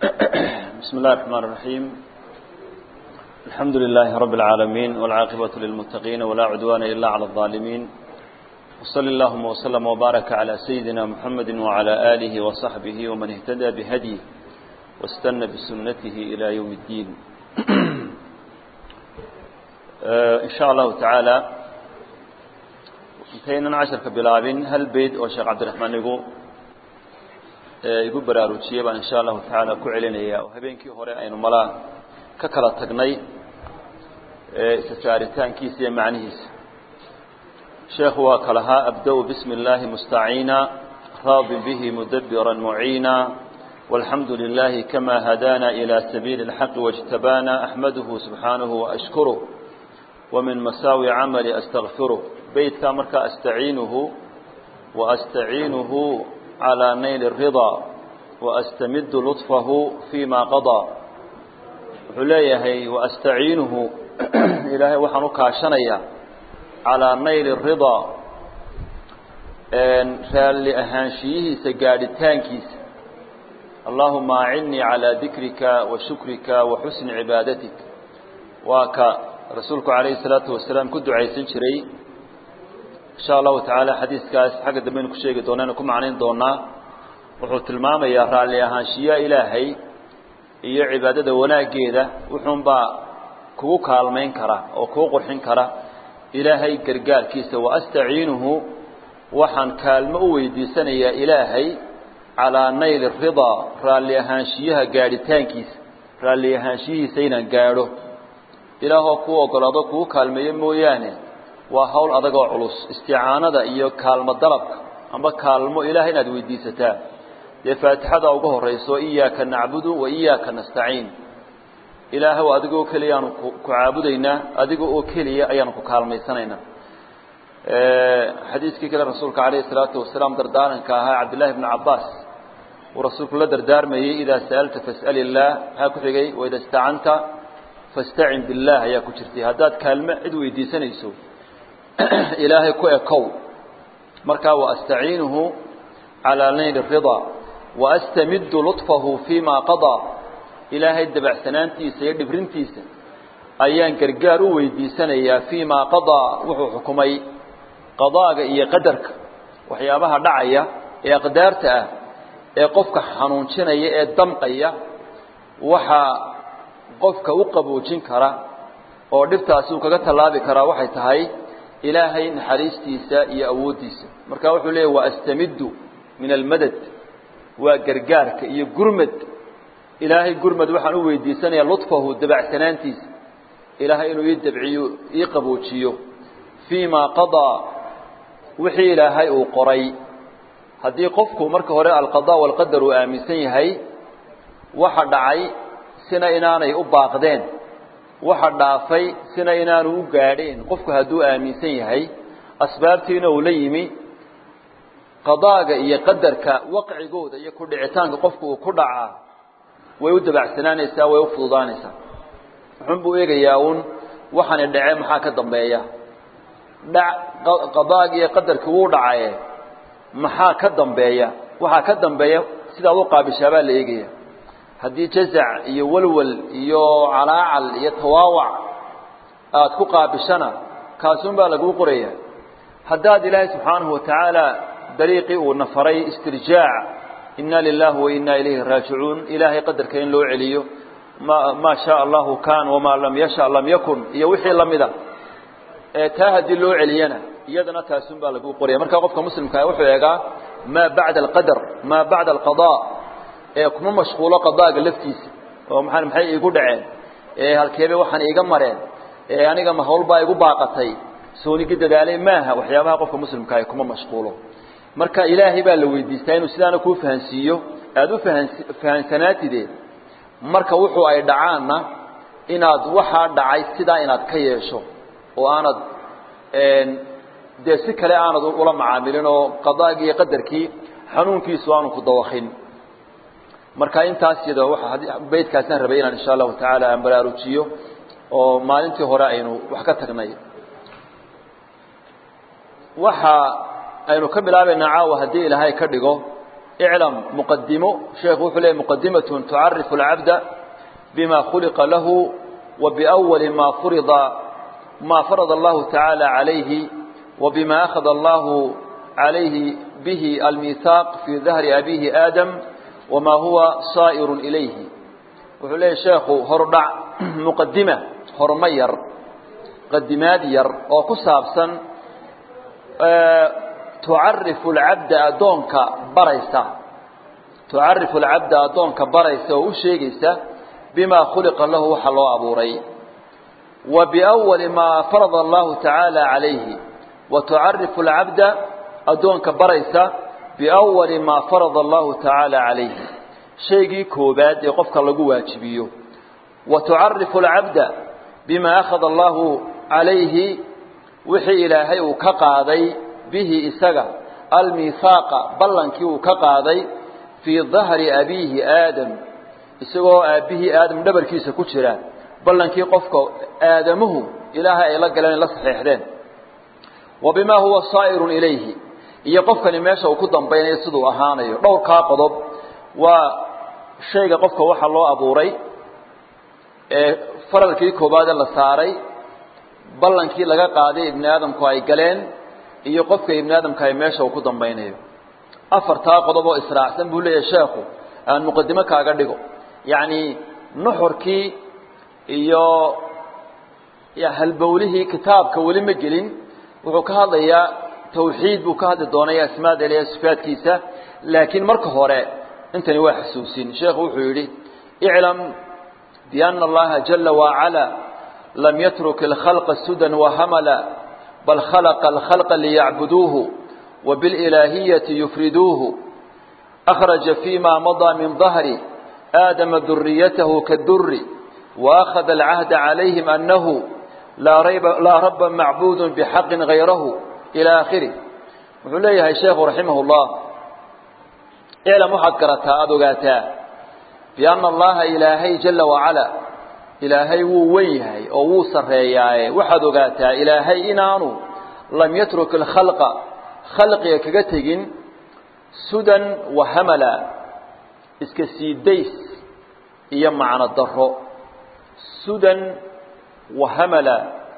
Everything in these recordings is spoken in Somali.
بسم الله الرحمن الرحيم الحمد لله رب العالمين والعاقبة للمتقين ولا عدوان إلا على الظالمين وصل اللهم وسلم وبارك على سيدنا محمد وعلى آله وصحبه ومن اهتدى بهديه واستنى بسنته إلى يوم الدين إن شاء الله تعالى intaynan casharka bilaabin hal beyd oo sheekh cabdiraxmaan igu igu baraarujiyey baan insha allahu tacaala ku celinaya oo habeenkii hore aynu malaa ka kala tagnay isa saaritaankiisa iyo macnihiisa sheekhu waa kalahaa abda-u bismi اllaahi mustaciina raadi bihi mudabira muciina والحمد لله كما هدانا إلى سبيل الحق واجتبانا أحمده سبحانه وأشكره ومن مساوي عملي أستغفره بيتك مركا أستعينه وأستعينه على نيل الرضا وأستمد لطفه فيما قضى عليه وأستعينه إلهي وحنك عشنيا على نيل الرضا رال لأهانشيه سقاد تانكيس اللهم أعني على ذكرك وشكرك وحسن عبادتك وك رسولك عليه الصلاة والسلام كنت عيسن شري إن شاء الله تعالى حديث كاس حق دمين كشيء دوننا كم عنين دونا وحوت الماما يا رالي أهانشيا إلهي iyo cibaadada wanaageeda wuxuunbaa kugu kaalmayn kara oo kugu qurxin kara ilaahay gargaarkiisa wa astaciinuhu waxaan kaalmo u weydiisanayaa ilaahay calaa nayli ridaa raalli ahaanshiyaha gaadhitaankiisa raalli ahaanshiyihiisa inaan gaadho ilaahoo kuu ogolaado kuu kaalmeeyo mooyaane waa hawl adagoo culus isticaanada iyo kaalmo dalabka amba kaalmo ilaahay inaad weydiisataa dee faatixada uga horayso iyaaka nacbudu wa iyaaka nastaciin ilaahow adigoo keliya aanu ku caabudaynaa adiga oo keliya ayaanu ku kaalmaysanaynaa xadiiskii kale rasuulka calayhi salaatu wasalaam dardaaranka ahaa cabdillahi bni cabbaas uu rasuulku la dardaarmayey idaa sa'alta fas'al illaah maxaa ku xigay waida istacanta fastacin billaah ayaa ku jirtay haddaad kaalmo cid weydiisanayso ilaahay ku ekow markaa wa astaciinuhu calaa nayli ridaa wa astamiddu luطfahu fii ma qadaa ilaahay dabacsanaantiisa iyo dhibrintiisa ayaan gargaar u weydiisanayaa fii maa qadaa wuxuu xukumay qadaaga iyo qadarka waxyaabaha dhacaya ee aqdaarta ah ee qofka xanuunjinaya ee damqaya waxaa qofka u qaboojin kara oo dhibtaasi uu kaga tallaabi karaa waxay tahay ilaahay naxariistiisa iyo awooddiisa marka wuxuu leeyahy wa astamiddu min almadad waa gargaarka iyo gurmad ilaahay gurmad waxaan u weydiisanayaa luطfahu dabacsanaantiisa ilaahay inuu ii dabciyo ii qaboojiyo fii ma qadaa wixii ilaahay uu qoray haddii qofku marka hore alqadaa walqadar uu aaminsan yahay waxa dhacay sina inaanay u baaqdeen waxa dhaafay sina inaanu u gaadheen qofku hadduu aaminsan yahay asbaabtiina uu la yimi qadaaga iyo qadarka waqcigooda iyo ku dhicitaanka qofku uu ku dhacaa way u dabacsanaanaysaa way u fududaanaysaa wuxuun buu eegayaa uun waxaani dhace maxaa ka dambeeya dhac qadaagi iyo qadarkii wuu dhacaye maxaa ka dambeeya waxaa ka dambeeya sidaad u qaabishaabaa la eegaya haddii jazac iyo walwal iyo calaacal iyo tawaawac aada ku qaabishana kaasuun baa laguu qoraya haddaad ilaahay subxaanahu watacaala dariiqii uu nafaray istirjaac inna lilahi wa inna ilayhi raajicuun ilaahay qadarka in loo celiyo ma maa shaa allahu kan wamaa lam yasha lam yakun iyo wixii lamida ee taa haddii loo celiyana iyadana taasun baa lagu qoraya markaa qofka muslimkaa wuxuu eegaa maa bacda alqadar maa bacda alqadaa ee kuma mashquulo qadaaga laftiisa oo maa maxay iigu dhaceen ee halkeebe waxaan iiga mareen ee aniga ma hawlbaa igu baaqatay soonigi dadaalay maaha waxyaabaha qofka muslimkaa kuma mashquulo marka ilaahay baa la weydiistaa inuu sidaana kuu fahansiiyo aada u fahan fahansanaatide marka wuxuu ay dhacaanna inaad waxaa dhacay sidaa inaad ka yeesho oo aanad dee si kale aanad ula macaamilin oo qadaagii iyo qadarkii xanuunkiisu aanu ku dawakin marka intaas yada waa beydkaasaan rabay inaan insha allahu tacaala aan baraarujiyo oo maalintii hore aynu wax ka tagnay waxa aynu ka bilaabaynaa caawa haddii ilaahay ka dhigo iclam muqadimo sheekhu wuxuu leeyay muqadimatun tucarifu alcabda bima khuliqa lahu wa biawali ma furida ma farada allahu tacaala calayhi wa bima akhada allahu calayhi bihi almiihaaq fii dahri abihi aadam wamaa huwa saa'irun ilayhi wuxuu leeyahy sheekhu horudhac muqadima horma yar qadimaad yar oo ku saabsan tucarifu alcabda addoonka baraysa tucarifu alcabda addoonka baraysa oo u sheegaysa bimaa khuliqa lahu waxa loo abuuray wa biawali maa farada allahu tacaala calayhi wa tucarifu alcabda addoonka baraysa biawali maa farada allahu tacaala calayhi shaygii koobaad ee qofka lagu waajibiyo wa tucarifu alcabda bima akhada allahu calayhi wixii ilaahay uu ka qaaday bihi isaga almiihaaqa ballankii uu ka qaaday fii dahri abiihi aadam isagoo aabbihii aadam dhabarkiisa ku jira ballankii qofka aadamuhu ilaahay ay la galeen la saxiixdeen wa bimaa huwa saa'irun ilayhi iyo qofkani meesha uu ku dambaynayo siduu ahaanayo dhowrkaa qodob waa shayga qofka waxa loo abuuray ee faralkii koobaade la saaray ballankii laga qaaday ibni aadamku ay galeen iyo qofka ibni aadamka ay meesha uu ku dambaynayo afartaa qodob oo israacsan buu leeyahay sheekhu aan muqadimo kaaga dhigo yacni nuxurkii iyo halbowlihii kitaabka weli ma gelin wuxuu ka hadlayaa tawxiid buu ka hadli doonaya asmaada ilahi sifaadkiisa laakiin marka hore intani waa xasuusin sheekhu wuxuu yidhi iclam biana allaha jala wacala lam yatruk alkhalqa sudan wahamala bal khalaqa alkhalqa liyacbuduuhu wabiاlilaahiyati yufriduuhu akhraja fima madaa min dahri aadama duriyatahu kaduri waakhada alcahda calayhim anahu laa raba macbuud bxaqin gayrahu ilى akhirih wuxuu leeyahay sheekhu raximah اllah iclam waxaad garataa aada ogaataa biana allaha ilaahay jala wacala ilaahay wuu wen yahay oo wuu sarreeyaaye waxaad ogaataa ilaahay inaanu lam yatruk alkhalqa khalqiga kaga tegin sudan wahamala iska sii days iyo macno daro sudan wahamala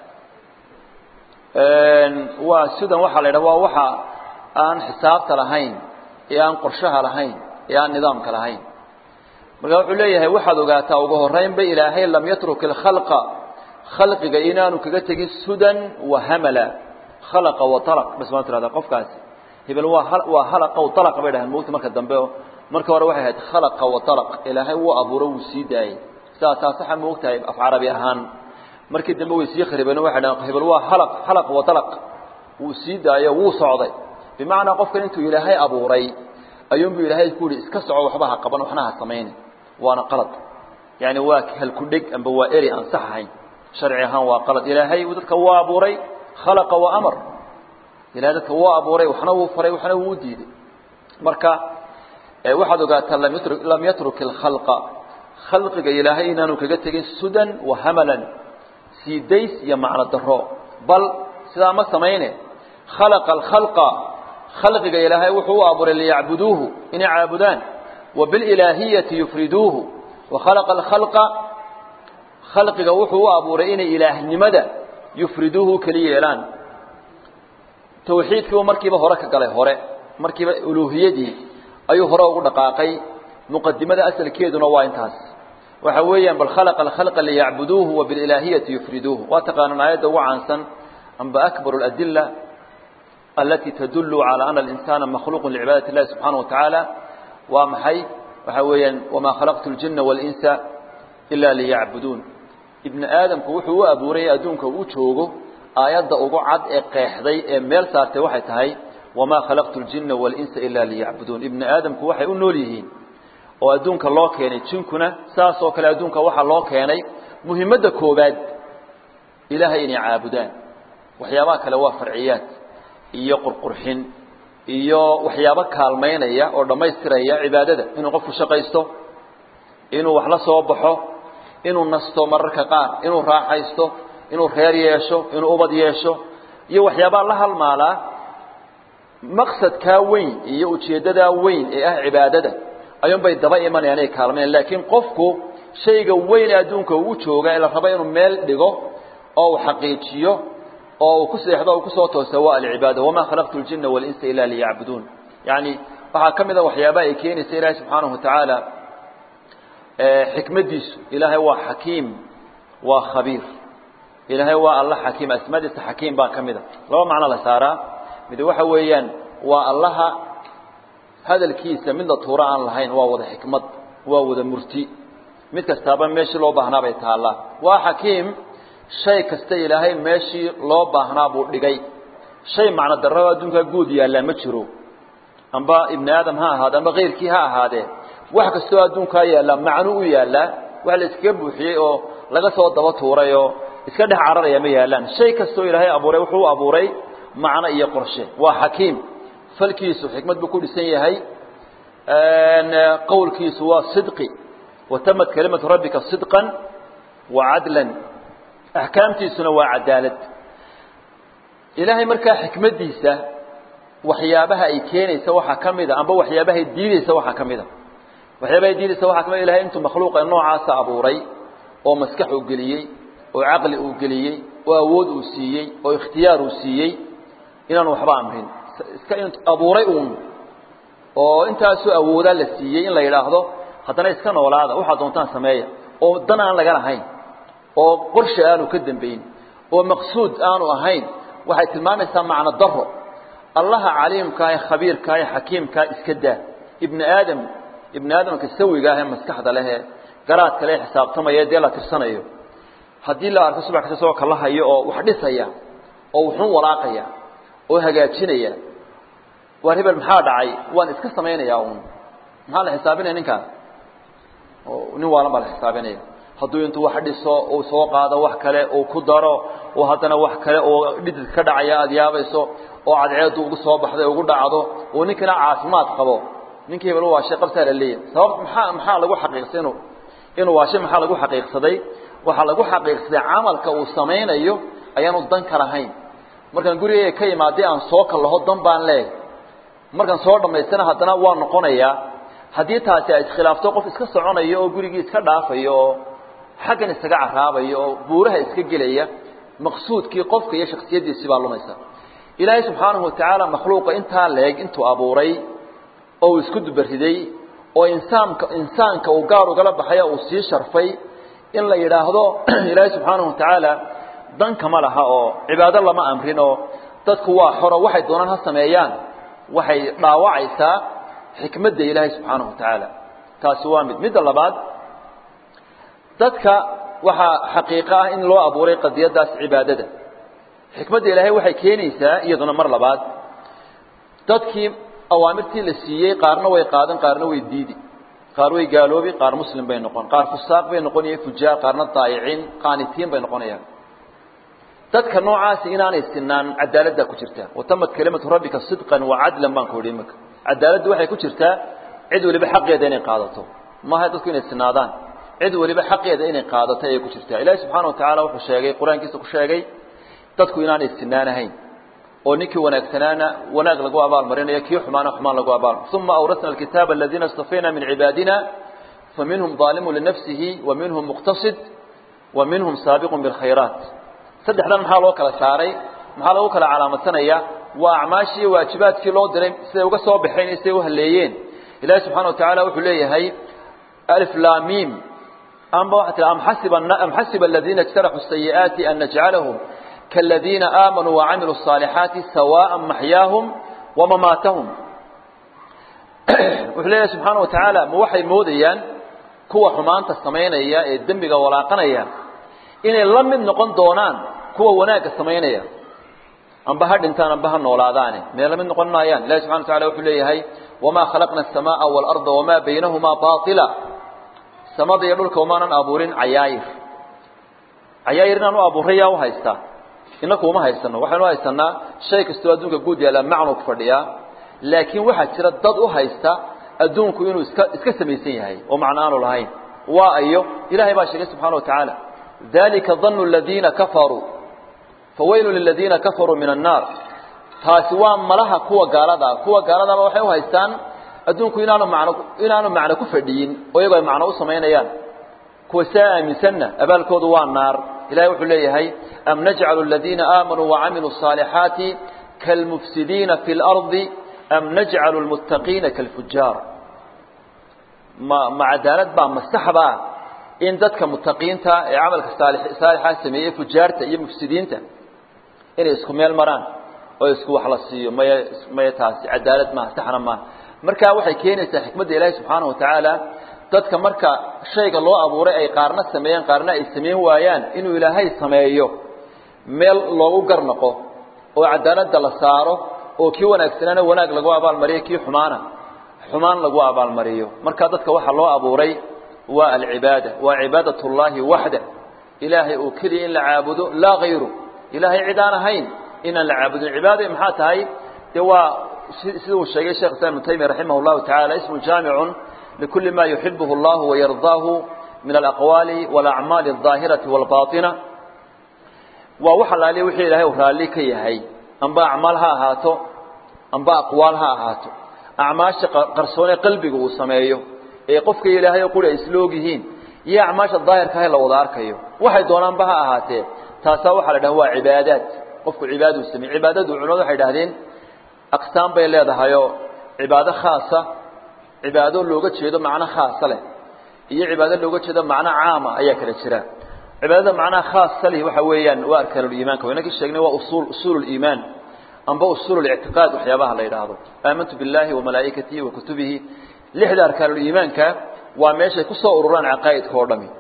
waa sudan waxaa la yidhaha waa waxa aan xisaabta lahayn ee aan qorshaha lahayn ee aan nidaamka lahayn marka wuxuu leeyahay waxaad ogaataa ugu horeynba ilaahay lam yatruk alkhalqa khalqiga inaanu kaga tegin sudan wahamala khalaqa wa talaq bas maa tirahdaa qofkaasi hebel waa waa halaqa wa talaqa bay dhahaan moogta marka dambe marka hore waxay ahayd khalaqa wa talaq ilaahay wuu abuuro wuu sii daayey sidaasaa saxa moogtahay af carabi ahaan markii dambe way sii kharibeen waxay dhahaan hebel waa halaq halaq wa talaq wuu sii daayo wuu socday bimacnaa qofkan intuu ilaahay abuuray ayuunbu ilaahay ku yihi iska soco waxba ha qaban waxna ha samayni waana qalad yani waa halkudheg amba waa eri aan sax ahayn sharci ahaan waa qalad ilaahay dadka waa abuuray khalaqa wa amar ilahay dadka waa abuuray waxna wuu faray waxna wuu diiday marka waxaad ogaataa lam yatru lam yatruk alkhalqa khalqiga ilaahay inaanu kaga tegin sudan wa hamalan sii days iyo macno daro bal sidaa ma samayne khalaqa alkhalqa khalqiga ilaahay wuxuu u abuuray liyacbuduuhu inay caabudaan wa bililaahiyati yufriduuhu wa khalaqa alkhalqa khalqiga wuxuu u abuuray inay ilaahnimada yufriduuhu keli yeelaan tawxiidkiibu markiiba hore ka galay hore markiiba uluuhiyadii ayuu hore ugu dhaqaaqay muqadimada asalkeeduna waa intaas waxa weeyaan bal khalaqa alkhalqa liyacbuduuhu wa bililaahiyati yufriduuhu waa taqaanaan aayadda ugu caansan amba akbaru aladila alati tadulu calى ana alinsana makhluuq licibaadati اllahi subxaanaه wa tacaala waa maxay waxa weeyaan wamaa khalaqtu اljina waاlinsa ila liyacbuduun ibni aadamku wuxuu u abuuray adduunka uu joogo aayadda ugu cad ee qeexday ee meel saartay waxay tahay wamaa khalaqtu اljina waاlinsa ila liyacbuduun ibni aadamku waxay u nool yihiin oo adduunka loo keenay jinkuna saas oo kale adduunka waxaa loo keenay muhimadda koobaad ilaahay inay caabudaan waxyaabaha kale waa farciyaad iyo qurqurxin iyo waxyaabo kaalmaynaya oo dhammaystiraya cibaadada inuu qofku shaqaysto inuu wax la soo baxo inuu nasto mararka qaar inuu raaxaysto inuu reer yeesho inuu ubad yeesho iyo waxyaabaa la halmaalaa maqsadkaa weyn iyo ujeeddadaa weyn ee ah cibaadada ayuunbay daba imanayaan ay kaalmayaan laakiin qofku shayga weyn ee adduunka ugu jooga ee la rabo inuu meel dhigo oo uu xaqiijiyo oo uu ku seexdo o uu kusoo toosa waa alcibaada wamaa khalaqtu ljina walinsa ila liyacbuduun yacni waxaa ka mid a waxyaabaha ay keenaysa ilaahay subxaanahu watacaala xikmaddiisu ilaahay waa xakiim waa khabiir ilaahay waa alla xakiim asmaadiisa xakiim baa ka mid a laba macno la saaraa mid waxa weeyaan waa allaha hadalkiisa midna tuuro aan lahayn waa wada xikmad waa wada murti mid kastaaba meeshii loo baahnaa bay taallaa waa xakiim shay kasta ilaahay meeshii loo baahnaa buu dhigay shay macno darraba adduunkaa guud yaallaa ma jiro amba ibni aadam ha ahaade amba kayrkii ha ahaadee wax kastoo adduunkaa yaallaa macno u yaallaa wax la iskaga buuxiyey oo laga soo daba tuuray oo iska dhex cararaya ma yaallaan shay kastoo ilaahay abuuray wuxuu abuuray macno iyo qorshe waa xakiim falkiisu xikmad buu ku dhisan yahay qowlkiisu waa sidqi watamad kelimatu rabbika sidqan wa cadlan axkaamtiisuna waa cadaalad ilaahay markaa xikmaddiisa waxyaabaha ay keenaysa waxaa ka mid a amba waxyaabahay diideysa waxaa ka mid a waxyaabahay diideysa waxaa ka mid a ilahay intuu makhluuqa noocaasa abuuray oo maskax uu geliyey oo caqli uu geliyey oo awood uu siiyey oo ikhtiyaar uu siiyey inaanu waxba amrin iska abuuray uun oo intaasoo awoodaa la siiyey in la yidhaahdo haddana iska noolaada waxaad doontaan sameeya oo dan aan laga lahayn oo qorshe aanu ka dambayn oo maqsuud aanu ahayn waxay tilmaamaysaa macno daro allaha caliimkaa ee khabiirkaa ee xakiimkaa iska daa ibni aadam ibni aadamka sawiga ah ee maskaxda lehee garaadka le xisaabtamaya dee la tirsanayo haddii la arko subax kasta soo kala hayo oo wax dhisaya oo wuxuun walaaqaya oo hagaajinaya waar hebel maxaa dhacay waan iska samaynayaa uun maxaa la xisaabinaya ninkaas nin waalan baa la xisaabinaya hadduu intuu wax dhiso uu soo qaado wax kale uu ku daro oo haddana wax kale oo dhidid ka dhacaya aada yaabayso oo cadceedu ugu soo baxday ugu dhacdo oo ninkina caafimaad qabo ninkii hebel waashay qabsaa la leeyahay sabab maxaa maxaa lagu xaqiiqsay inuu inuu waashay maxaa lagu xaqiiqsaday waxaa lagu xaqiiqsaday camalka uu samaynayo ayaanu dan ka lahayn markaan gurigeyga ka imaadday aan soo kallaho dan baan leeyahay markaan soo dhammaystana haddana waa noqonayaa haddii taasi ay iskhilaafto qof iska soconayo oo gurigii iska dhaafayo oo xaggan isaga caraabayo oo buuraha iska gelaya maqsuudkii qofka iyo shaksiyaddiisii baa lumaysa ilaahay subxaanahu watacaala makhluuqa intaa leeg intuu abuuray oo uu isku dubariday oo insaanka insaanka uu gaar ugala baxaya uu sii sharfay in la yidhaahdo ilaahay subxaanahu watacaala danka ma laha oo cibaado lama amrin oo dadku waa xoro waxay doonaan ha sameeyaan waxay dhaawacaysaa xikmadda ilaahay subxaanahu watacaala taasi waa mid midda labaad dadka waxaa xaqiiqo ah in loo abuuray qadiyaddaas cibaadada xikmadda ilaahay waxay keenaysaa iyaduna mar labaad dadkii awaamirtii la siiyey qaarna way qaadan qaarna way diidi qaar way gaaloobi qaar muslim bay noqon qaar fusaaq bay noqonaya fujaar qaarna daayiciin qaanitiin bay noqonayaan dadka noocaasi inaanay sinaan cadaaladdaa ku jirtaa watamad kelimatu rabbika sidqan wa cadlan baan ku idhi imika cadaaladdu waxay ku jirtaa cid waliba xaqeeda inay qaadato maaha dadku inay sinaadaan cid waliba xaqeeda inay qaadato ayay ku jirtaa ilaahi subxaana wa tacaala wuxuu sheegay qur-aankiisa ku sheegay dadku inaanay sinaanahayn oo ninkii wanaagsanaana wanaag lagu abaalmarinayo kii xumaana xumaan lagu abaal uma awrasna alkitaaba aladiina istafayna min cibaadina faminhum ظaalimu linafsihi wa minhum muqtasid wa minhum saabiqun biاlkhayraat saddexdan maxaa loo kala saaray maxaa lagu kala calaamadsanaya waa acmaashii iyo waajibaadkii loo diray siday uga soo baxeen iyo siday u haleeyeen ilahi subxana wa tacaala wuxuu leeyahay alflamim amba waxaa tia am xasiba am xasiba aladiina اjtaraxuu sayi'aati an najcalahum kaaladiina aamanuu wacamiluu الصaalixaati sawaaءa maxyaahum wamamaatahum wuxuu leeyahay subxaana wa tacaala ma waxay moodayaan kuwa xumaanta samaynaya ee dembiga walaaqanaya inay la mid noqon doonaan kuwa wanaagga samaynaya amba ha dhintaan amba ha noolaadaane mee la mid noqon maayaan ilahi subxana wa tacala wuxuu leeyahay wamaa khalaqna الsamaaa wاlarda wamaa baynahumaa baطila samada iyo dhulka umaanan abuurin cayaayir cayaayir inaan u abuuray yaa u haystaa inaku uma haysano waxaynu haysanaa shay kastoo adduunka guud yaalla macnu ku fadhiyaa laakiin waxaa jira dad u haysta adduunku inuu iska iska samaysan yahay oo macno aanu lahayn waa ayo ilahay baa sheegay subxana wa tacaala dalika danu aladiina kafaruu fawaylu liladiina kafaruu min annaar taasi waa malaha kuwa gaalada kuwa gaaladaba waxay u haystaan adduunku inaanu macno inaanu macno ku fadhiyin oo iyagoo ay macno u samaynayaan kuwa saa aaminsanna abaalkoodu waa naar ilahay wuxuu leeyahay am najcalu aladiina aamanuu wacamiluu الصaalixaati kalmufsidiina fi اlardi am najcalu lmuttaqiina kalfujaar ma ma cadaalad baa masaxbaa in dadka mutaqiinta ee camalka saalixaa sameeyey fujaarta iyo mufsidiinta inay isku meel maraan oo isku wax la siiyo maya maya taasi cadaalad maaha saxna maaha markaa waxay keenaysaa xikmadda ilaahi subxaanahu watacaala dadka marka shayga loo abuuray ay qaarna sameeyeen qaarna ay samayn waayaan inuu ilaahay sameeyo meel loogu garnaqo oo cadaaladda la saaro oo kii wanaagsanaana wanaag lagu abaalmariyo kii xumaana xumaan lagu abaalmariyo marka dadka waxaa loo abuuray waa alcibaada waa cibaadat اllahi waxda ilaahay oo keliya in la caabudo laa hayru ilaahay cid aan ahayn inaan la caabudin cibaada maxaa tahay dee waa sida uu sheegay shekh islam ibnu taymiya raximah اllahu taعala ismu jaamicun likuli ma yuxibuhu اllahu wayardaahu min alaqwaali wاlacmaali الظaahiraةi wاlbaطina waa wax alaaliya wixii ilahay u raalli ka yahay amba acmaal ha ahaato amba aqwaal ha ahaato acmaasha qarsoone qalbiga uu sameeyo ee qofka ilaahay oo quri ay isla og yihiin iyo acmaasha daahirka ha la wada arkayo waxay doonaanba ha ahaatee taasaa waxaa la dhaha waa cibaadaad qofku cibaaduu sameey cibaadadu culimadu waxay idhahdeen aqsaam bay leedahayoo cibaado khaasa cibaado looga jeedo macno khaasa leh iyo cibaado looga jeedo macno caama ayaa kala jira cibaadada macnaha khaasa leh waxa weeyaan waa arkaanuliimaanka waynakii sheegnay waa usuul usuululiimaan amba usuul اlictiqaad waxyaabaha la yidhaahdo aamantu biاllahi wamalaa'ikatihi wa kutubihi lixda arkaanuliimaanka waa meeshay ku soo ururaan caqaa'idka oo dhami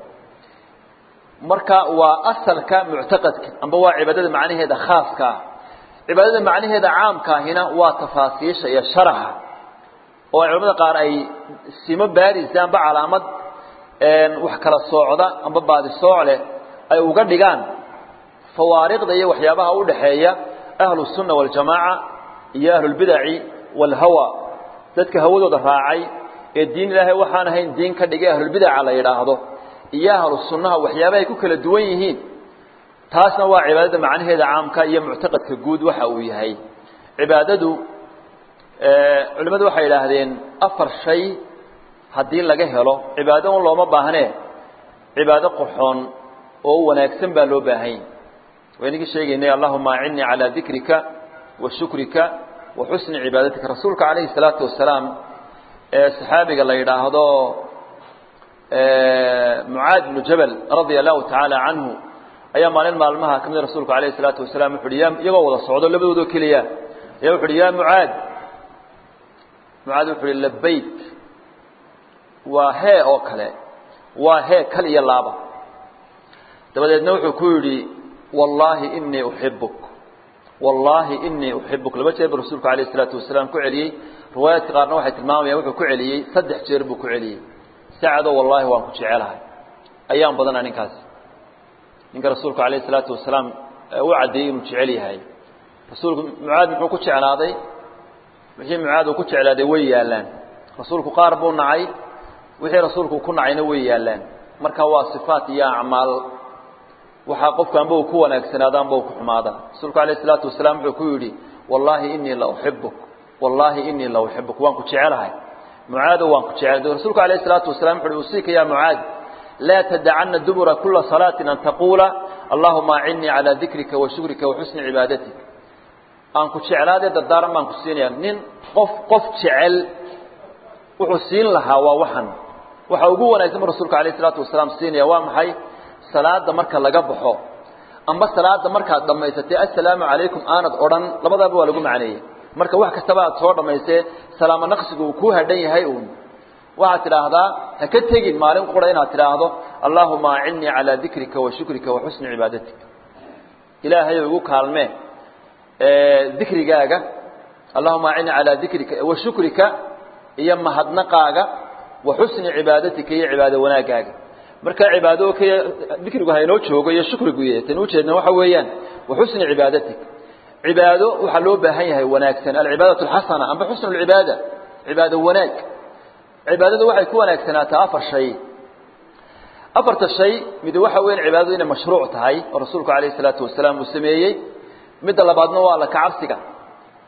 marka waa asalka muctaqadka amba waa cibaadada macnaheeda khaaska ah cibaadada macnaheeda caamkaahina waa tafaasiisha iyo sharaxa oo culamada qaar ay simo baarisa amba calaamad wax kala soocda amba baadi sooc leh ay uga dhigaan fawaariqda iyo waxyaabaha u dhaxeeya ahlu الsunna waاljamaaca iyo ahlulbidaci wاlhawa dadka hawadooda raacay ee diin ilaahay waxaan ahayn diin ka dhigay ahlulbidaca la yidhaahdo iyo ahlu sunnaha waxyaabahay ku kala duwan yihiin taasna waa cibaadada macnaheeda caamka iyo muctaqadka guud waxa uu yahay cibaadadu culimmadu waxay idhaahdeen afar shay haddii laga helo cibaado un looma baahnee cibaado qurxoon oo wanaagsan baa loo baahanya waynagii sheegaynay allahuma acinnii calaa dikrika wa shukrika wa xusni cibaadatika rasuulka calayhi salaatu wasalaam ee saxaabiga la yidhaahdo mucaad bnu jabal radia allahu tacaala canhu ayaa maalin maalmaha ka mida rasuulku alayhi salaatu wasalaam wuxu uhi ya iyagoo wada socdo labadoodoo keliya ayaa wuxu uhi ya mucaad mucaad wuxu uhi labayk waa hee oo kale waa hee kal iyo laaba dabadeedna wuxuu ku yidhi wallaahi inii uxibuk wallaahi inii uxibuk laba jeer buu rasuulku alayh isalaatu wasalaam ku celiyey riwaayaadka qaarna waxay tilmaamayaan wuxuu ku celiyey saddex jeer buu ku celiyey sacadoo wallaahi waan ku jecelahay ayaan badanaa ninkaasi ninka rasuulku alayh isalaatu wasalaam u caddeeyey inuu jecel yahay rasuulku mucaad muxuu ku jeclaaday wixii mucaad uu ku jeclaaday way yaallaan rasuulku qaar buu nacay wixii rasuulku ku nacayna way yaallaan marka waa sifaat iyo acmaal waxaa qofku amba uu ku wanaagsanaado amba uu ku xumaada rasuulku alayh isalaatu wasalaam wuxuu ku yidhi wallaahi inii la uxibuk wallaahi inii la uxibuk waan ku jecelahay mucaadow waan ku jecelahay rasuulku alayh isalaatu wasalam wuxu uhi usiika ya mucaad laa tadacana dubura kula salaatin an taquula allahuma acinnii calaa dikrika wa shukrika wa xusni cibaadatik aan ku jeclaadee dardaaran baan ku siinaya nin qof qof jecel wuxuu siin lahaa waa waxan waxa ugu wanaagsan bu rasuulka alayh isalaatu wasalaam siinaya waa maxay salaada marka laga baxo amba salaada markaad dhammaysatay assalaamu calaykum aanad odhan labadaaba waa lagu macneeyey marka wax kastaba aad soo dhammaysee salaamo naqsigu uu kuu hadhan yahay uun waxaad tidhaahdaa ha ka tegin maalin qura inaad tidhaahdo allaahuma acinnii calaa dikrika wa shukrika wa xusni cibaadatik ilaahayow igu kaalmee dikrigaaga allahuma acinnii calaa dikrika wa shukrika iyo mahadnaqaaga wa xusni cibaadatika iyo cibaado wanaagaaga marka cibaado kaya dikrigu haynoo joogo iyo shukrigu y tan ujeedna waxa weeyaan wa xusni cibaadatik cibaado waxaa loo baahan yahay wanaagsan alcibaadaة اxasana amba xusn اcibaada cibaado wanaag cibaadadu waxay ku wanaagsanaataa afar shay afarta shay mid waxa weyan cibaadadu inay mashruuc tahay oo rasuulku alayه الsalaatu wasalaam uu sameeyey midda labaadna waa alla kacabsiga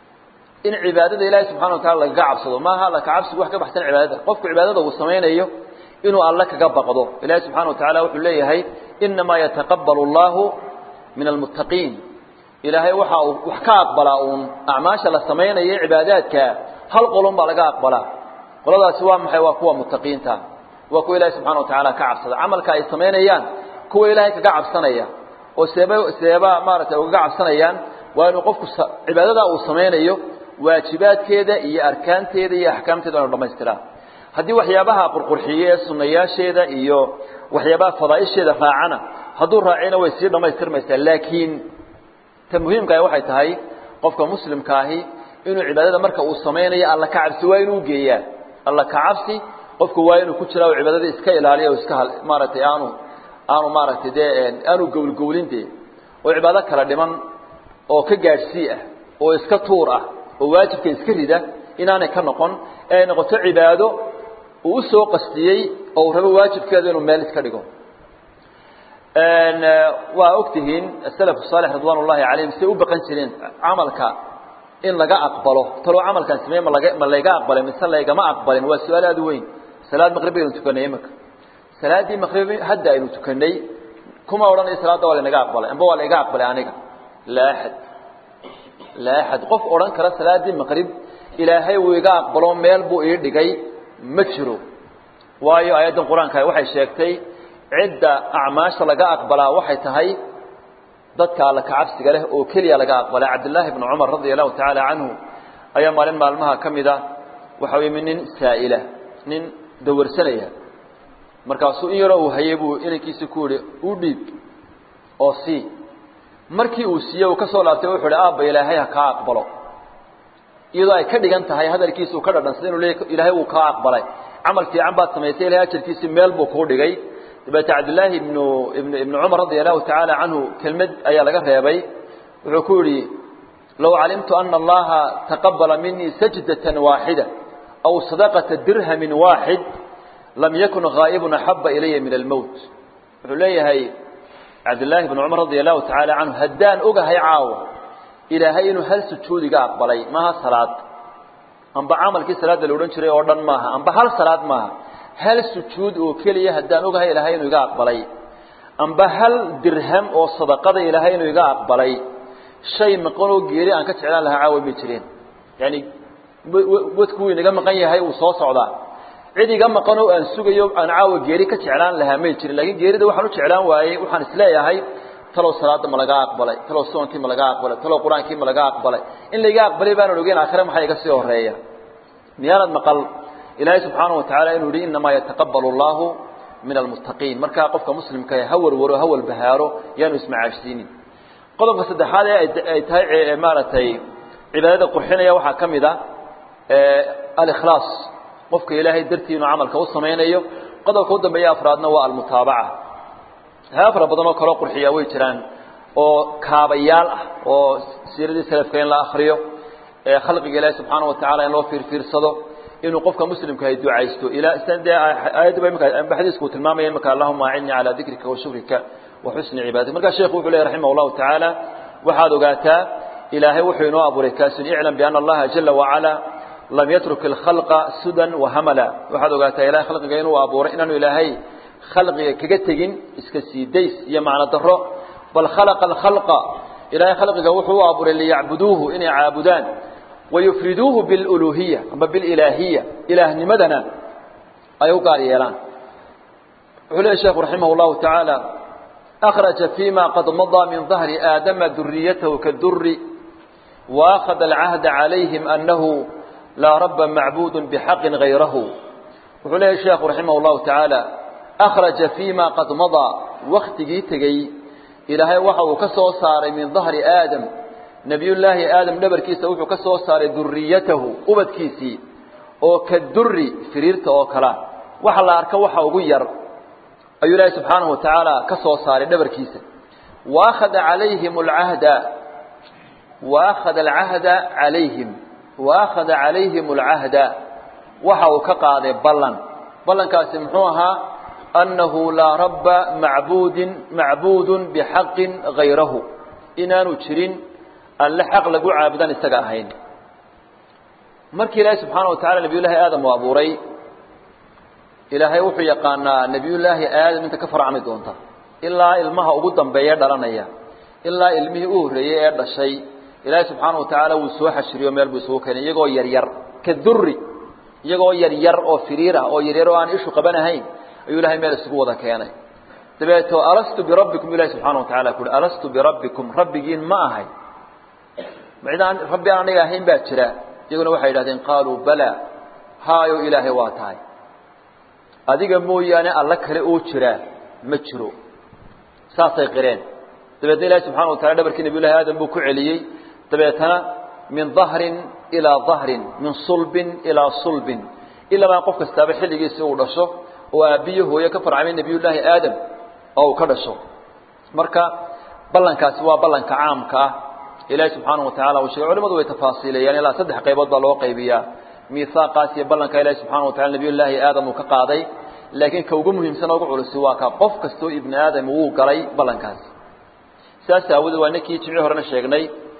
in cibaadada ilaahay subxana wa tacala lagaga cabsado maaha alla kacabsigu wax ka baxsan cibaadada qofku cibaadada uu samaynayo inuu alle kaga baqdo ilaahay subxana wa tacala wuxuu leeyahay inamaa yataqabbalu allahu min almuttaqiin ilaahay waxa uu wax ka aqbalaa uun acmaasha la samaynayo cibaadaadka hal qolon baa laga aqbalaa qoladaasi waa maxay waa kuwa muttaqiinta waa kuwa ilaahay subxana wa tacaala ka cabsada camalka ay samaynayaan kuwa ilaahay kaga cabsanaya oo seeba seeba maaragtay ugaga cabsanayaan waa inuu qofku cibaadada uu samaynayo waajibaadkeeda iyo arkaanteeda iyo axkaamteeda inu dhamaystiraa haddii waxyaabaha qurqurxiye ee sunayaasheeda iyo waxyaabaha fadaaisheeda raacana hadduu raacina way sii dhammaystirmaysaa laakiin ta muhiimkaah waxay tahay qofka muslimkaahi inuu cibaadada marka uu samaynayo alla ka cabsi waa inuu geeyaa alla ka cabsi qofku waa inuu ku jiraa oo cibaadada iska ilaaliya oo iska maaragtay aanu aanu maaragtay dee aanu gowlgowlin dee oo cibaado kala dhiman oo ka gaadhsii ah oo iska tuur ah oo waajibka iska rida inaanay ka noqon ee ay noqoto cibaado uu usoo qastiyey oo uu rabo waajibkeedu inuu meel iska dhigo waa ogtihiin asalaf saalix ridwaan ullahi calayhim siday u baqan jireen camalka in laga aqbalo taloo camalkaan sameye ma laga ma layga aqbalay mise laygama aqbalin waa su-aal aada u weyn salaad maqrib baynu tukanay imika salaaddii maqrib hadda aynu tukanay kuma odhanaya salaadda waa laynaga aqbalay amba waa layga aqbalay aniga laa axad laa axad qof odhan kara salaaddii maqrib ilaahay wuu iga aqbalo meel buu ii dhigay ma jiro waayo aayaddan qur-aanka waxay sheegtay cidda acmaasha laga aqbalaa waxay tahay dadka alla kacabsiga leh oo keliya laga aqbalay cabdillaahi bnu cumar radia allahu tacaala canhu ayaa maalin maalmaha ka mid a waxa yimi nin saa'ila nin dawarsanaya markaasuu in yaroo uu hayay buu inankiisi ku yihi u dhiib oo sii markii uu siiye uu ka soo laabtay wuxuu ihi aabba ilaahay ha kaa aqbalo iyadoo ay ka dhigan tahay hadalkiisa uu ka dhadhansada inu leey ilaahay wuu kaa aqbalay camal fiican baad samaysay ilahay ajarkiisii meel buu kuu dhigay dabeete cabdillaahi ibnu ibnu ibnu cumar radia allahu tacaala canhu kelmad ayaa laga reebay wuxuu ku yidhi low calimtu ana allaha taqabala minii sajdatan waaxida aw sadaqata dirhamin waaxid lam yakun haa'ibun axaba ilaya min almowt wuxuu leeyahay cabdillaahi bnu cumar radia allahu tacaala canhu haddaan ogahay caawa ilaahay inuu hal sujuudiga aqbalay maaha salaad amba camalkii salaadda la odhan jiray oo dhan maaha amba hal salaad maaha hal sujuud oo keliya haddaan ogahay ilaahay inuu iga aqbalay amba hal dirham oo sadaqada ilaahay inuu iga aqbalay shay maqan oo geeri aan ka jeclaan lahaa caawa may jireen yaani wadku wuu inaga maqan yahay uu soo socdaa cid iga maqan oo aan sugayo aan caawa geeri ka jeclaan lahaa may jirin laakiin geerida waxaan u jeclaan waayey waxaan isleeyahay talow salaada ma laga aqbalay talow soonkii ma laga aqbalay talow qur-aankii ma laga aqbalay in laiga aqbalay baanan ogeyn aakhire maxaa iga sii horeeya miyaanad maqal ilaahay subxaanahu watacaala inuu yihi inamaa yataqabbalu allahu min almuttaqiin markaa qofka muslimka ha warwaro ha walbahaaro yaanu ismacaashsiinin qodobka saddexaad ee ay tahay maaragtay cibaadada qurxinaya waxaa ka mid a alikhlaas qofka ilaahay dartii inuu camalka u samaynayo qodobka u dambeeya afraadna waa almutaabaca waxyaaba fara badan oo kaloo qurxiyaa way jiraan oo kaabayaal ah oo siiradii salafka in la akriyo khalqiga ilaahi subxaana watacaala in loo fiirfiirsado inuu qofka muslimka ay ducaysto ilaa sidan dee aayadda ba imika xadiisku uu tilmaamaya imika allahuma acidni calaa dikrika wa shukrika wa xusni cibaadatik markaa sheekhu wuxuu leeyahy raximah allahu tacaala waxaad ogaataa ilaahay wuxuu inoo abuuray kaasun iclam biana allaha jala wacala lam yatruk alkhalqa sudan wahamala waxaad ogaataa ilahay khalqiga inuu abuuray inaanu ilaahay khalqiga kaga tegin iska sii days iyo macno daro bal khalaqa alkhalqa ilaahay khalqiga wuxuu u abuuray liyacbuduuhu inay caabudaan wayufriduuhu biluluhiya amba bililaahiya ilaahnimadana ay u gaar yeelaan wuxuu leeyahy sheekhu raximah llahu tacaala akhraja fima qad madaa min dahri aadama duriyatahu kaduri waakhada alcahda calayhim anahu laa rabba macbuud bixaqin gayrahu wuxuu leeyahy sheekhu raximah llahu tacaala akhraja fima qad madaa waktigii tegey ilaahay waxa uu ka soo saaray min dahri aadam nebiyullaahi aadam dhabarkiisa wuxuu ka soo saaray duriyatahu ubadkiisii oo ka duri firiirta oo kalea waxa la arka waxa ugu yar ayuu ilaahay subxaanahu wa tacaala ka soo saaray dhabarkiisa waakhada calayhim alcahda waakhada alcahda calayhim waakhada calayhim alcahda waxa uu ka qaaday ballan ballankaasi muxuu ahaa annahu laa rabba macbuudin macbuudun bixaqin gayrahu inaanu jirin alle xaq lagu caabudaan isaga ahayn markii ilaahay subxaana wa tacala nebiyullaahi aadam uu abuuray ilaahay wuxuu yaqaanaa nebiyullaahi aadam inta ka farcami doonta ilaa ilmaha ugu dambeeya dhalanaya ilaa ilmihii u horreeyey ee dhashay ilaahay subxaana wa tacaala wuu soo xashiriyo meel buu isugu keenay iyagoo yaryar ka duri iyagoo yaryar oo firiir ah oo yaryar oo aan ishu qabanahayn ayuu ilahay meel isugu wada keenay dabeeto alastu birabbikum ilahi subxana wa tacala kuuhi alastu birabbikum rabbigiin ma ahay midaan rabbi aan aniga ahayn baa jira iyaguna waxay yidhahdeen qaaluu bala haayo ilaahay waa tahay adiga mooyaane alla kale oo jiraa ma jiro saasay qireen dabeetna ilahi subxana wa tacala dhabarkii nabiy llahi aadam buu ku celiyey dabeetana min dahrin ilaa dahrin min sulbin ilaa sulbin ilamaa qof kastaaba xilligiisi uu dhasho oo aabbiyo hooye ka farcamay nebiyullaahi aadam oo uu ka dhasho marka ballankaasi waa ballanka caamka ah ilaahi subxaanahu wa tacala uu sheegay culimadu way tafaasiilayaan ilaa saddex qaybood baa loo qaybiyaa miihaaqaas iyo ballanka ilaahi subxana wa tacala nebiyullaahi aadam uu ka qaaday laakiin ka ugu muhiimsan oo ugu culusi waa ka qof kastoo ibni aadam wuu galay ballankaasi saas aawoodee waa ninkii jimci horena sheegnay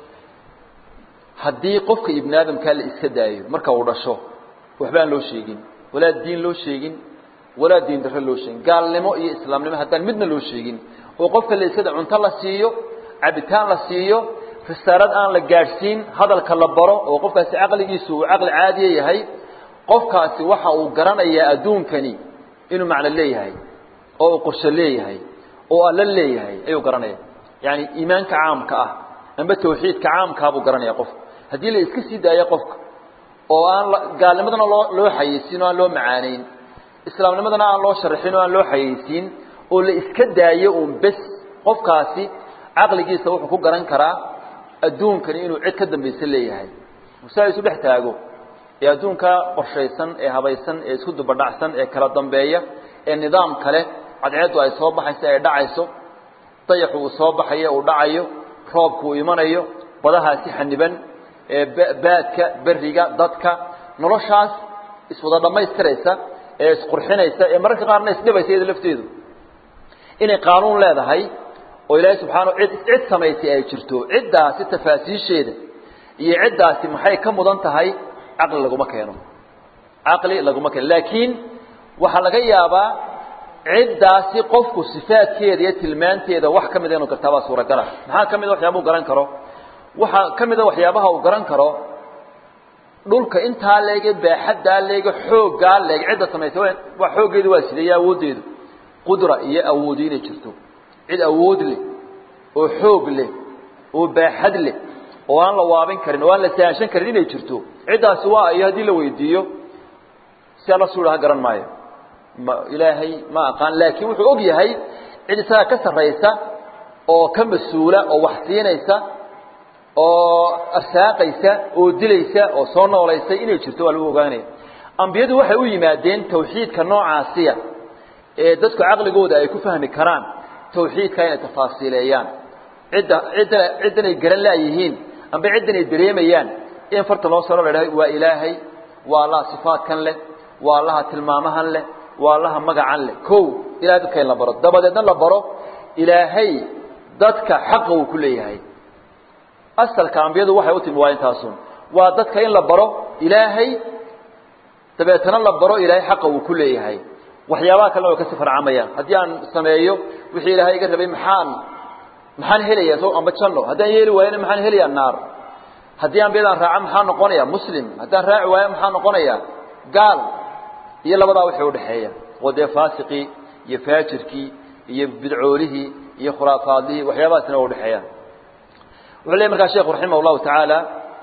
haddii qofka ibni aadamkaa la iska daayo marka uu dhasho waxba aan loo sheegin walaa diin loo sheegin walaa diin darro loo sheegin gaalnimo iyo islaamnimo haddaan midna loo sheegin oo qofka la iskada cunto la siiyo cabitaan la siiyo risaarad aan la gaadhsiin hadalka la baro oo qofkaasi caqligiisu uu caqli caadiya yahay qofkaasi waxa uu garanayaa adduunkani inuu macno leeyahay oo uu qorsho leeyahay oo alla leeyahay ayuu garanaya yaani iimaanka caamka ah amba tawxiidka caamkaa buu garanaya qofka haddii la iska sii daayo qofka oo aan gaalnimadana loo loo xayeysiin oo aan loo macaaneyn islaamnimadana aan loo sharaxin oo aan loo xayeysiin oo la iska daayo uun bes qofkaasi caqligiisa wuxuu ku garan karaa adduunkani inuu cid ka dambaysa leeyahay saa isu dhex taago ee adduunka qorshaysan ee habaysan ee isku dubadhacsan ee kala dambeeya ee nidaam kale cadceeddu ay soo baxayso ay dhacayso dayaxu uu soo baxayo uu dhacayo roobku uu imanayo badahaasi xaniban ee baadka beriga dadka noloshaas iswada dhammaystiraysa ee isqurxinaysa ee mararka qaarna isdhibaysa iyada lafteedu inay qaanuun leedahay oo ilaahay subxaana cid cid samaysay ay jirto ciddaasi tafaasiisheeda iyo ciddaasi maxay ka mudan tahay caqli laguma keeno caqli laguma keeno laakiin waxaa laga yaabaa ciddaasi qofku sifaadkeeda iyo tilmaanteeda wax ka mida inuu gartaabaa suuragala maxaa ka mida waxyaaba u garan karo waxaa ka mida waxyaabaha uu garan karo dhulka intaa leege baaxaddaa leege xooggaa leeg cidda samaysay waa xooggeedu waa sidee iyo awooddeedu qudra iyo awoodi inay jirto cid awood leh oo xoog leh oo baaxad leh oo aan la waabin karin oo aan la saanshan karin inay jirto ciddaasi waa iyo haddii la weydiiyo si alla suudhaha garan maayo ma ilaahay ma aqaan laakiin wuxuu og yahay cid isaga ka sarraysa oo ka mas-uula oo wax siinaysa oo arsaaqaysa oo dilaysa oo soo noolaysay inay jirto waa lagu ogaanaya ambiyadu waxay u yimaadeen tawxiidka noocaasiya ee dadku caqligooda ay ku fahmi karaan tawxiidka inay tafaasiileeyaan cidda cidda ciddan ay garan laayihiin amba ciddan ay dareemayaan in farta loo saro la idhahay waa ilaahay waa allaha sifaadkan leh waa allaha tilmaamahan leh waa allaha magacan leh kow ilahay dadka in la baro dabadeedna la baro ilaahay dadka xaqa uu ku leeyahay asalka ambiyadu waxay u timi waa intaasun waa dadka in la baro ilaahay dabeetana la baro ilaahay xaqa uu ku leeyahay waxyaabaha kalena way kasi farcamayaan haddii aan sameeyo wixii ilaahay iga rabay maxaan maxaan helayaa so amba janno haddaan yeeli waayana maxaan helayaa naar haddii ambiyadaan raaca maxaa noqonaya muslim haddaan raaci waayo maxaa noqonaya gaal iyo labadaa wixii udhexeeya oo dee faasiqii iyo faajirkii iyo bidcoolihii iyo khuraafaadlihii waxyaabahaasina waa udhexeeyaan wuxuu leey markaa sheekhu raximah llahu tacaala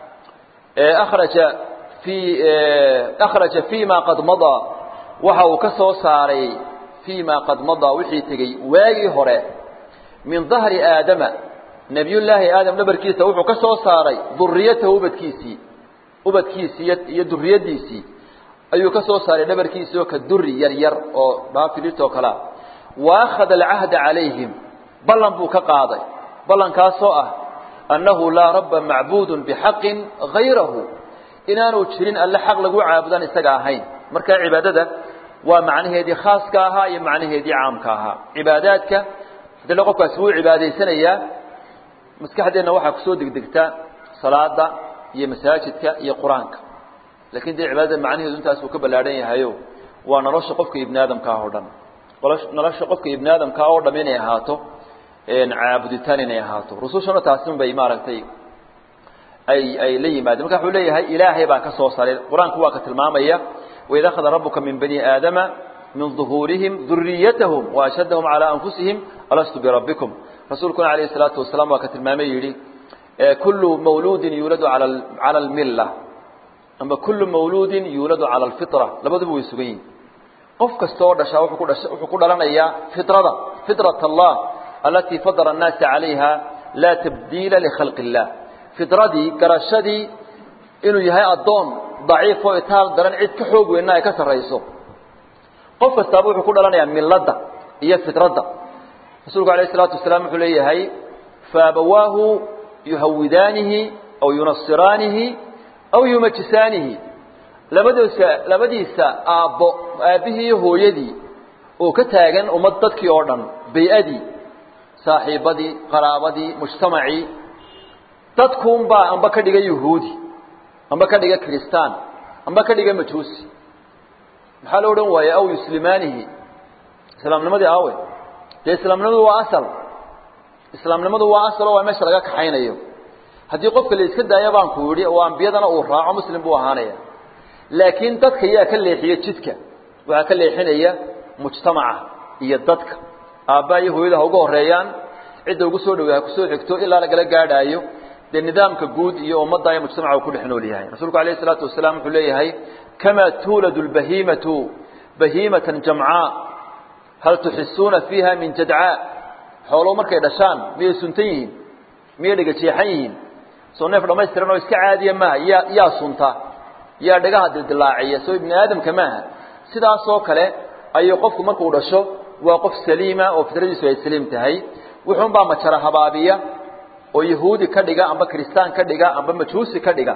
akhraja fi akhraja fi ma qad madaa waxa uu ka soo saaray fii ma qad madaa wixii tegey waagii hore min dahri aadama nebiyullaahi aadam dhabarkiisa wuxuu ka soo saaray duriyatahu ubadkiisii ubadkiisii iyo duriyaddiisii ayuu ka soo saaray dhabarkiisii oo ka duri yar yar oo baafilirta oo kalea wa akhada alcahda calayhim ballan buu ka qaaday ballankaasoo ah annahu laa rabba macbuudun bixaqin hayrahu inaanu jirin alle xaq lagu caabudaan isaga ahayn marka cibaadada waa macnaheedii khaaska ahaa iyo macnaheedii caamka ahaa cibaadaadka haddana qofkaasi wuu cibaadaysanayaa maskaxdeenna waxaa kusoo degdegta salaada iyo masaajidka iyo qur-aanka lakin dee cibaadada macnaheedu intaas uu ka ballaadhan yahayo waa nolosha qofka ibni aadamkaah oo dhan nolosha qofka ibni aadamkaa oo dham inay ahaato caabuditaan inay ahaato rusushana taasin bay maaragtay ay ay la yimaadeen marka wuxuu leeyahay ilaahay baa ka soo saray qur-aanku waa ka tilmaamaya waid akhada rabuka min bani aadama min ظuhuurihim duriyatahum waashhadahum calى anfusihim alastu birabbikum rasuulkuna alayh الsalaatu wasalaam waa ka tilmaamay yidhi kulu mawluudin yuuladu al cala اlmila ama kulu mawluudin yuuladu cala اlfitra labaduba way sugan yihin qof kasta oo dhashaa wuxuu ku dhasha wuxuu ku dhalanayaa fitrada fitrat allah alatii fadara الnaasa calayha laa tabdiila likhalqi اllah fitradii garashadii inuu yahay addoon daciif oo itaal daran cid ka xoog weynna ay ka sarrayso qof kastaaba wuxuu ku dhalanayaa milladda iyo fitradda rasuulku alayh isalaatu wasalaam wuxuu leeyahay faabawaahu yuhawidaanihi aw yunasiraanihi aw yumajisaanihi labadiisa labadiisa aabbo aabbihii iyo hooyadii oo ka taagan ummad dadkii oo dhan bay-adii saaxiibadii qaraabadii mujtamacii dadkuunbaa amba ka dhiga yuhuudi amba ka dhiga kiristaan amba ka dhiga majuusi maxaa lo odhan waaye aw yuslimaanihi islaamnimadii aawe dee islaamnimadu waa asal islaamnimadu waa asal oo waa meesha laga kaxaynayo haddii qofka la iska daayo baan ku yidhi oo ambiyadana uu raaco muslim buu ahaanaya laakiin dadka yaa ka leexiya jidka waxaa ka leexinaya mujtamaca iyo dadka aabbaa iyo hooyada ha uga horeeyaan cidda ugu soo dhowey ha kusoo xigto ilaa lagala gaadhaayo dee nidaamka guud iyo ummadda iyo mujtamaca uu ku dhex nool yahay rasuulku alayh isalaatu wasalaam wuxuu leeyahay kamaa tuuladu lbahiimatu bahiimatan jamcaa hal tuxisuuna fiiha min jadcaa xooluhu markay dhashaan miyay suntan yihiin miyay dhega jeexan yihiin soo neef dhamaystiran oo iska caadiya maaha yaa yaa sunta yaa dhagaha dildilaaciya soo ibni aadamka maaha sidaasoo kale ayuu qofku markuu dhasho waa qof saliima oo fitradiisu ay saliim tahay wuxuunbaa majara habaabiya oo yahuudi ka dhiga amba kiristaan ka dhiga amba majuusi ka dhiga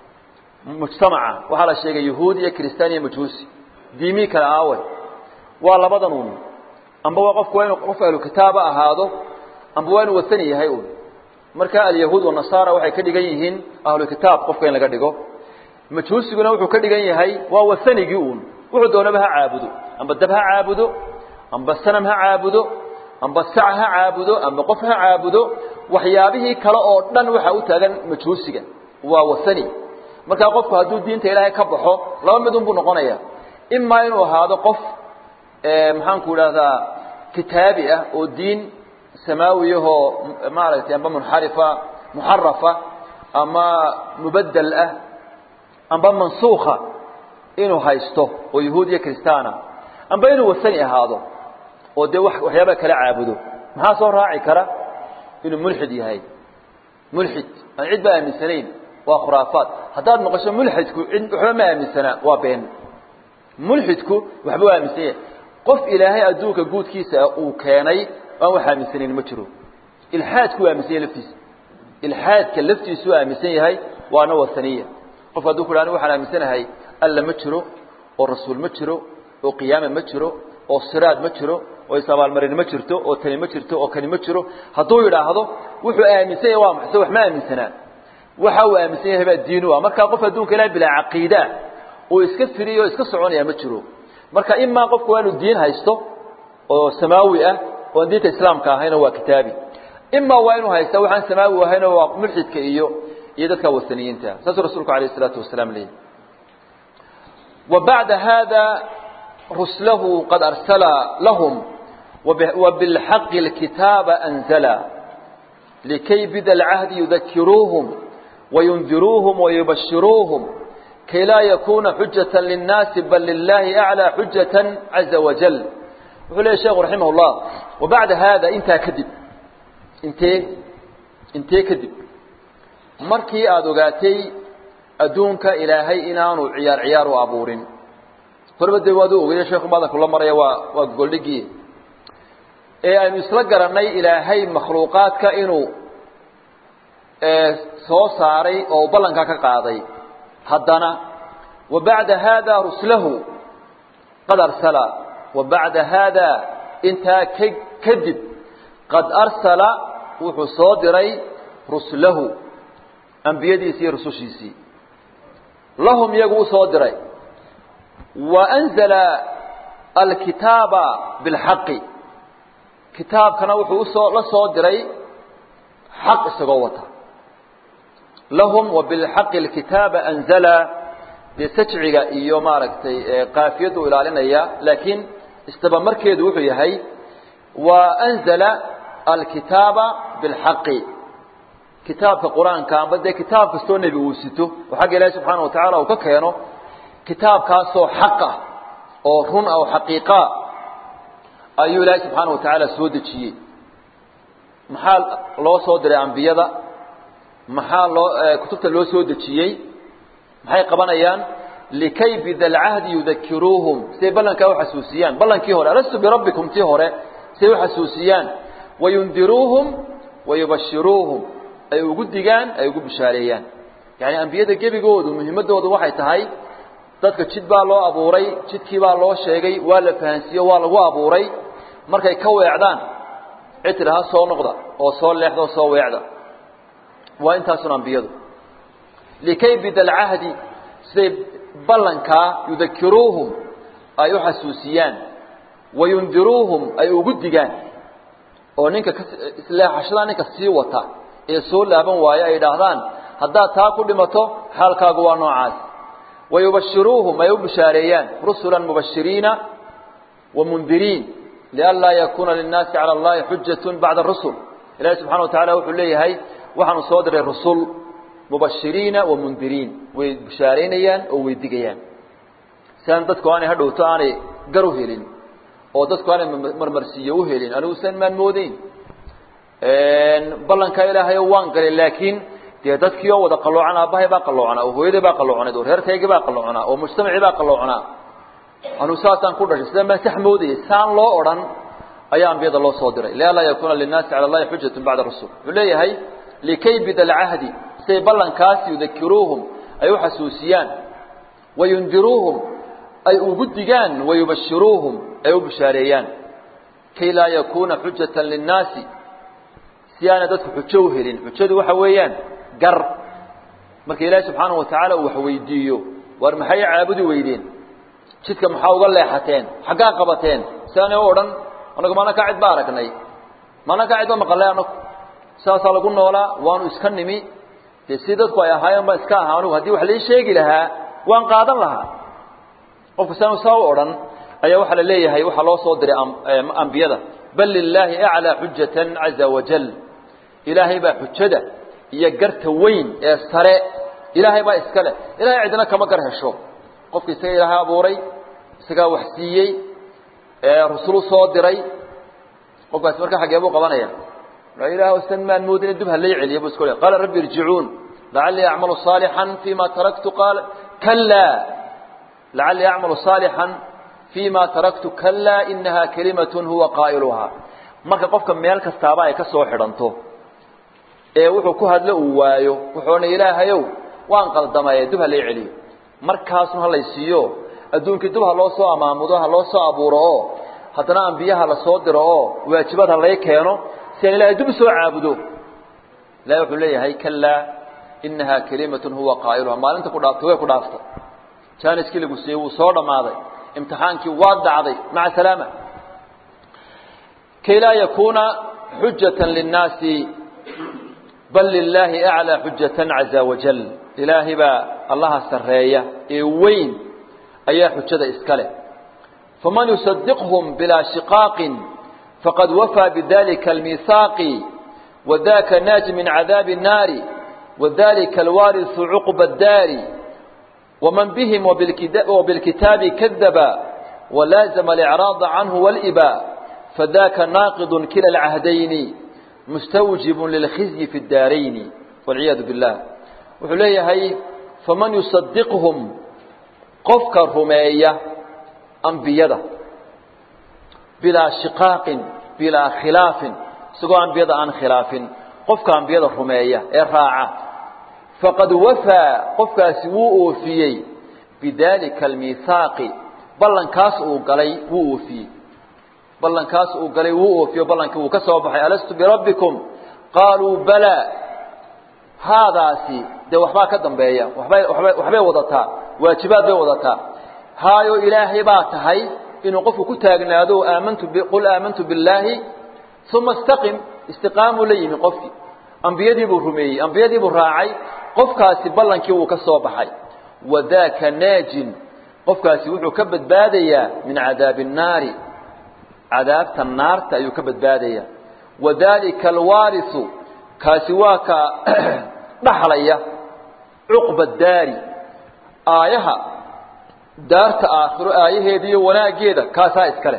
mujtamaca waxaa la sheegay yahuudi iyo kiristaan iyo majuusi diimii kale aawe waa labadan un amba waa qofku waa inu qof ahlu kitaaba ahaado amba waa inuu wasani yahay un marka alyahuud wanasaara waxay ka dhigan yihiin ahlu kitaab qofka in laga dhigo majuusiguna wuxuu ka dhigan yahay waa wasanigii uun wuxuu doonaba ha caabudo amba dab ha caabudo amba sanam ha caabudo amba sac ha caabudo amba qof ha caabudo waxyaabihii kale oo dhan waxaa u taagan majuusiga waa wasani markaa qofku hadduu diinta ilaahay ka baxo laba midun buu noqonaya imaa inuu ahaado qof maxaanku idhahdaa kitaabi ah oo diin samaawiyahoo maaragtay amba munxarifa muxarafa ama mubaddel ah amba mansuukha inuu haysto oo yahuud iyo kristaana amba inuu wasani ahaado oo dee waxyaaba kala caabudo maxaa soo raaci kara inuu mulxid yahay mulxid aan cid ba aaminsanayn waa khuraafaad haddaad maqasho mulxidku cid waxba ma aaminsanaa waa been mulxidku waxba waa aaminsan yahay qof ilaahay adduunka guudkiisa uu keenay aan wax aaminsanayn ma jiro ilxaadku waa aaminsan yahay laftiisa ilxaadka laftiisu aaminsan yahay waana wasaniya qof hadduu ku dhaha waxaan aaminsanahay alla ma jiro oo rasuul ma jiro oo qiyaama ma jiro oo siraad ma jiro oo isabaalmarin ma jirto oo tani ma jirto oo kani ma jiro hadduu yidhaahdo wuxuu aaminsan yahay waa maxse wax ma aaminsanaa waxa uu aaminsan yahay baa diinu ah markaa qof adduunka ilaah bilaa caqiidaa uu iska firiyo o iska soconaya ma jiro marka imaa qofku waa inuu diin haysto oo samaawi ah oo aan diinta islaamka ahayno waa kitaabi imaa waa inuu haysta waxaan samaawi ahayno waa mulxidka iyo iyo dadka wasaniyiinta saasuu rasuulku alayh isalaatu wasalaam leeyahy wa bacda hada ruslahu qad arsala lahum وبالحق الكتاب أنزلا لكي بذا العهد يذكروهم وينذروهم ويبشروهم كي لا يكون حجة للناس بل لله أعلى حجة عز وجل وقال الشيخ رحمه الله وبعد هذا انت كذب انت انت كذب markii aad ogaatay adduunka ilaahay inaanu ciyaar ciyaar u abuurin horba dee waad u ogaya sheekhu maadan kula maraya waa waa gogoldhigii ee aynu isla garannay ilaahay makhluuqaadka inuu soo saaray oo ballanka ka qaaday haddana wa bacda haada ruslahu qad arsala wa bacda haada intaa ka kadib qad arsala wuxuu soo diray ruslahu ambiyadiisii iyo rusushiisii lahum iyagu usoo diray wa anzala alkitaaba bilxaqi kitaabkana wuxuu usoo la soo diray xaq isagoo wata lahum wa bilxaqi alkitaaba anzala dee sajciga iyo maaragtay qaafiyaddu ilaalinaya laakiin istabamarkeedu wuxuu yahay wa anzala alkitaaba bilxaqi kitaabka qur-aanka amba dee kitaab kastoo nebi uu sito oo xagga ilaahi subxaana wa tacaala uu ka keeno kitaabkaasoo xaq ah oo run ah oo xaqiiqaa ayuu ilaahi subxaana wa tacaala soo dejiyey maxaa loo soo diray ambiyada maxaa loo kutubta loo soo dejiyey maxay qabanayaan likay bidalcahdi yudakiruuhum siay ballankaa uxasuusiyaan ballankii hore alastu birabbikum tii hore siay uxasuusiyaan wayundiruuhum wayubashiruuhum ay ugu digaan ay ugu bishaareeyaan yani ambiyada gebigoodu muhiimadoodu waxay tahay dadka jid baa loo abuuray jidkii baa loo sheegay waa la fahansiiye waa lagu abuuray markay ka weecdaan cid tidhaha soo noqda oo soo leexda oo soo weecda waa intaasun ambiyadu likay bidalcahdi siday ballankaa yudakiruuhum ay u xasuusiyaan wayundiruuhum ay ugu digaan oo ninka isleexashadaa ninka sii wata ee soo laaban waayo ay idhaahdaan haddaad taa ku dhimato xaalkaagu waa noocaas wayubashiruuhum ay u bishaareeyaan rusula mubashiriina wamundiriin lianlaa yakuuna linnaasi cala allahi xujatun bacda rusul ilahi subxana wa tacala wuxuu leeyahay waxaanu soo diray rusul mubashiriina wamundiriin way bishaaraynayaan oo way digayaan si aan dadku aanay hadhowto aanay gar u helin oo dadku aanay marmarsiiyo u helin anigu san maan moodeyn ballankaa ilaahayo waan galay laakiin dee dadkii oo wada qaloocan aabbahay baa qaloocanaa oo hooyaday baa qaloocaneed oo reerkaygii baa qaloocanaa oo mujtamacii baa qaloocanaa anu saasaan ku dhashay sida maan sax moodayay saan loo odhan ayaa ambiyada loo soo diray lianlaa yakuuna linnaasi cala allahi xujatun bacda rasul wuxuu leeyahay likay bidalcahdi siay ballankaas yudakiruuhum ay u xasuusiyaan wayundiruuhum ay ugu digaan wayubashiruuhum ay u bishaareeyaan kay laa yakuuna xujatan linnaasi si aanay dadku xujo u helin xujadu waxa weeyaan gar marka ilaahi subxaanahu wa tacaala uu wax weydiiyo war maxay caabudi weydeen jidka maxaa uga leexateen xaggaa qabateen si aanay u odhan anagu maana kaa cid ba aragnay maana kaa cid ba maqalay anagu saasaa lagu noolaa waanu iska nimi dee si dadku ay ahaayeen baan iska ahaa anugu haddii wax lai sheegi lahaa waan qaadan lahaa qofka saanu saa u odhan ayaa waxaa la leeyahay waxaa loo soo diray ambiyada bal lilaahi aclaa xujatan caza wajal ilaahay baa xujada iyo garta weyn ee sare ilaahay baa iska leh ilahay cidina kama gar hesho qofka isaga ilaahay abuuray isagaa wax siiyey rusulu soo diray qofkaasi marka xaggee buu qabanaya ilaah san maan moodin dib halay celiya bu isku le qaala rabbi irjicuun lacallii acmalu صaalixan fima taraktu qaala kalaa lacallii acmalu صaalixan fima taraktu kalaa inaha kalimat huwa qaa'iluhaa marka qofka meel kastaaba ay ka soo xidhanto ee wuxuu ku hadlo uu waayo wuxuu odhanay ilaahayow waan qaldamaye dib halay celiyo markaasun halay siiyo adduunkii dib ha loo soo amaamudo ha loo soo abuuro oo haddana ambiyaha la soo diro oo waajibaad ha lay keeno si aan ilahay dib usoo caabudo ilahay wuxuu leeyahay kalaa inaha kalimatun huwa qaa'iluha maalinta ku dhaaftay way ku dhaaftay jaaniskii lagu siiyey wuu soo dhammaaday imtixaankii waa dacday maca salaama kay laa yakuuna xujatan linnaasi bal lilaahi aclaa xujatan caza wajal ilaahay baa allaha sarreeya ee weyn ayaa xujada iska leh faman yusadiqhum bilaa shiqaaqin faqad wafaa bidalika almiihaaqi wadaka naaji min cadaabi الnaari wadalika alwaariثu cuqba الdaari waman bihim وbilkitaabi kadaba walaazama اlicraada canhu wاlإba fadaka naaqid kila اlcahdayni mustawjib lilkhizyi fi اdaarayni wاlciyaadu biاllah wuxuu leeyahay faman yusadiqhum qofka rumeeya ambiyada bilaa shiqaaqin bilaa khilaafin isagoo ambiyada aan khilaafin qofka ambiyada rumeeya ee raaca faqad wafaa qofkaasi wuu oofiyey bidalika almiihaaqi ballankaas uu galay wuu oofiyey ballankaas uu galay wuu oofiyo ballankii wuu ka soo baxay alastu birabbikum qaaluu balaa haadaasi dee waxbaa ka dambeeya wabay wabay waxbay wadataa waajibaad bay wadataa haayo ilaahay baa tahay inuu qofku ku taagnaado aamantu qul aamantu billaahi uma istaqim istiqaamuu la yimi qofkii ambiyadii buu rumeeyey ambiyadii buu raacay qofkaasi ballankii wuu ka soo baxay wadaaka naajin qofkaasi wuxuu ka badbaadayaa min cadaabi الnaari cadaabta naarta ayuu ka badbaadayaa wadalika alwaarisu kaasi waa ka dhaxlaya cuqba daari aayaha daarta aakhiro aayaheeda iyo wanaaggeeda kaasaa iskale